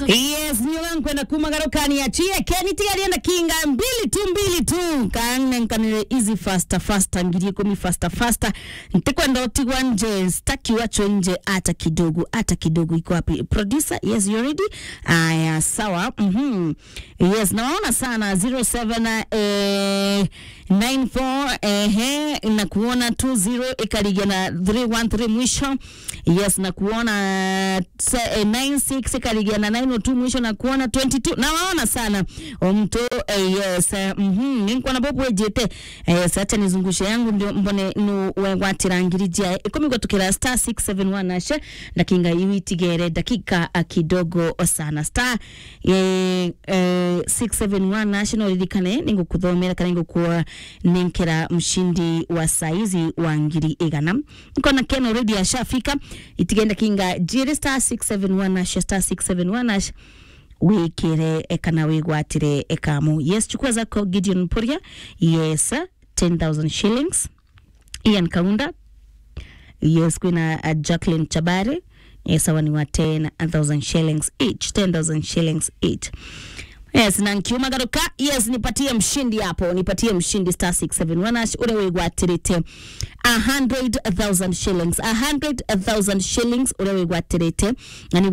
mchezo yes niyo wankwenda kumagarukani achie keniti alienda kinga mbili tu mbili tu kanenkanire easy faster faster ngiri ikumi faster faster ntikwenda utigwa nje staki wacho nje hata kidogo hata kidogo iko wapi producer yes you ready aya sawa mhm yes nawaona sana 07 eh 94 ehe na kuona 20 ikarigia na 313 mwisho yes na kuona se- eh, 96 ikarigia na 902 mwisho na kuona 22 na waona sana omto eh, yes eh, mhm ninkwana bobu wejete eh, sacha nizungushe yangu ndio mbone nu wegwatirangirija ikumi gwatukira star 671 ashe ndakinga iwitigere dakika ah, kidogo sana star eh, eh, 671 national ririkane ningukuthomera kana ningukuwa ninkira mshindi wa saizi wa ngiri igana nkona ken already ashafika itigenda kinga jiri star 671 ashe star 671 ashe wikire e kana wigwatire ekamu yes chukua zako gideon puria yes 10000 shillings ian kaunda yes kwina uh, jacqueline chabari yes awa ni wa 10000 shillings each 10000 shillings each yes na nkiumagaruka yes nipatie mshindi hapo nipatie mshindi star 671 ash ule wigwatirite 100000 shillings 100000 shillings ule wigwatirite na ni